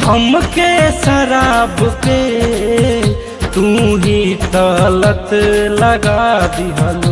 हमके शराब के तू ही तलत लगा दिहलू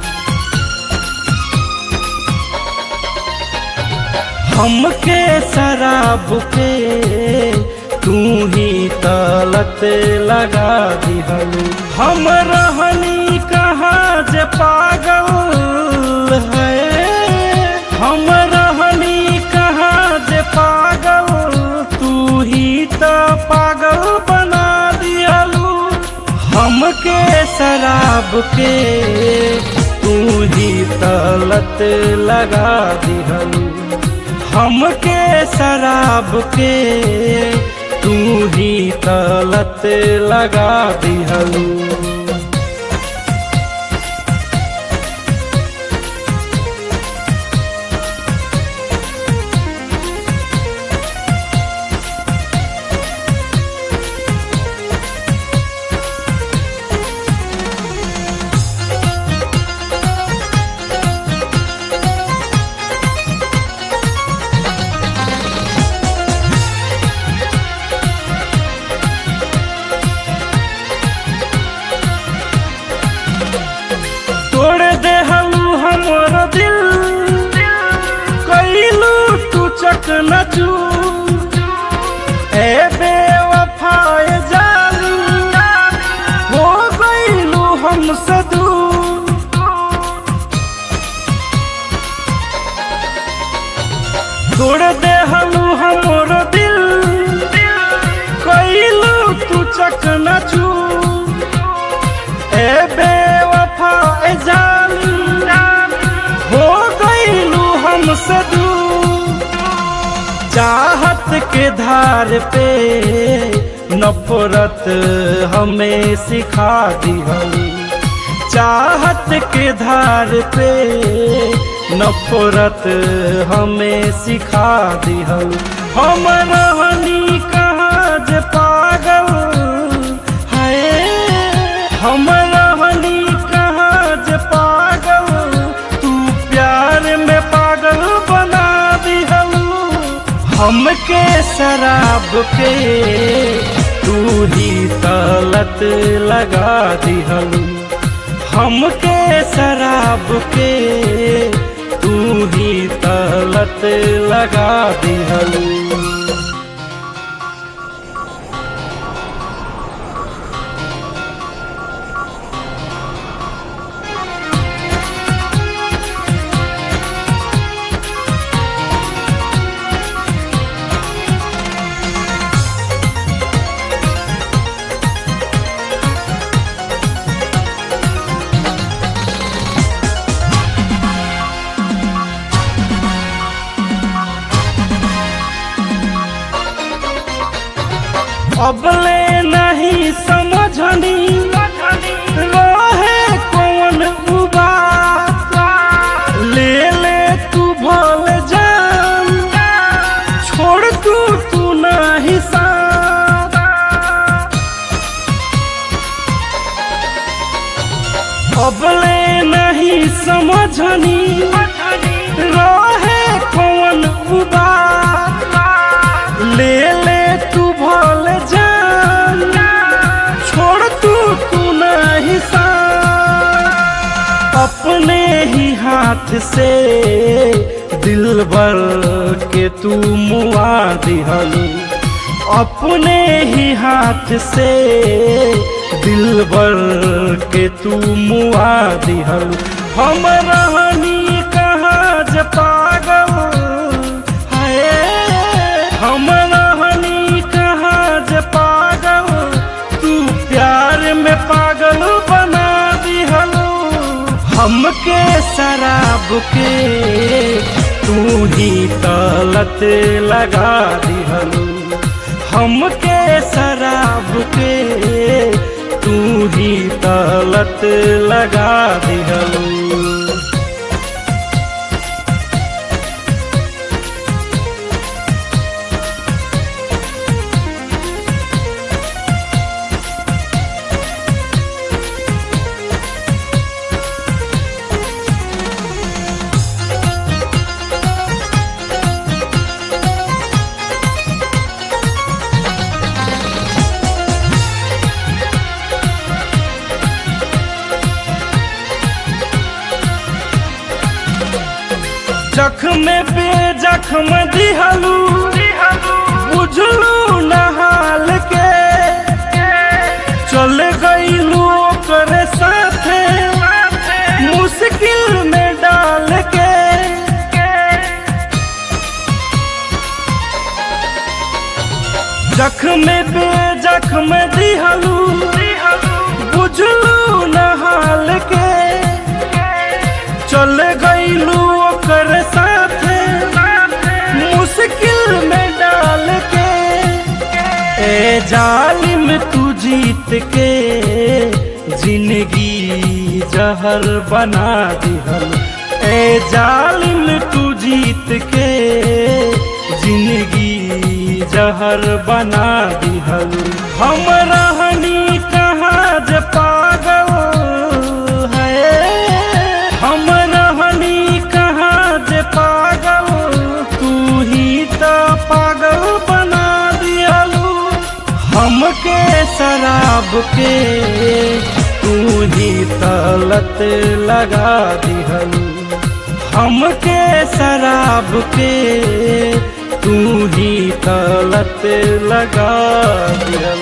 हमके शराब के तू ही तलत लगा दिहलू हम रहनी कहाँ जे पागल है हम रहनी कहाँ जे पागल तू ही तो पागल बना दिहलू हमके शराब के तू ही तलत लगा दिहलू हमके शराब के तू ही तलत लगा दिहलू तोड़ दे हलू हमर दिल कैलू तू चक नचू ए बेवफाए जालू हो गईलू हम सदू तोड़ दे हलू हमर दिल कैलू तू चक नचू ए बेवफा ए जानी हो गईलू हम सदू चाहत के धार पे नफरत हमें सिखा दिहली चाहत के धार पे नफरत हमें सिखा दिहल हम रहनी कहाँ जे पागल है हम रहनी कहाँ जे पागल तू प्यार में पागल बना दिहलू हमके शराब के तू ही तलत लगा दिहलू हमके शराब के तू ही तलत लगा दिहलू अबले नहीं समझनी रहे कौन उबा ले ले तू भल जान छोड़ तू तू नहीं साथ अबले नहीं समझनी रहे कौन उबा ले ले तू भल जान छोड़ तू तू नहीं साथ अपने ही हाथ से दिल भर के तू मुआ दिहलू अपने ही हाथ से दिल भर के तू मुआ दिहलू हम रहनी कहाँ जे पागल है हम रहनी कहाँ जे पागल तू प्यार में पागल बना दिहलू हमके शराब के तू ही तलत लगा दिहलू हमके शराब के तू ही तलत लगा दिहलू जख्म दिहलू बुझलू नहाल के चल गईलू ओकरे साथे मुश्किल में डाल के जख्म बे जख्म दिहलू बुझलू नहाल के चल गईलू ओकर साथे मुश्किल में डाल के ए जालिम तू जीत के जिंदगी जहर बना दिहल ए जालिम तू जीत के जिंदगी जहर बना दिहल हम रहनी कहाँ जे पागल है हम रहनी कहाँ जे पागल तू ही तो पागल बना दिहलू हमके शराब के तू ही तलत लगा दिहलू हमके शराब के तू ही तलत लगा दिया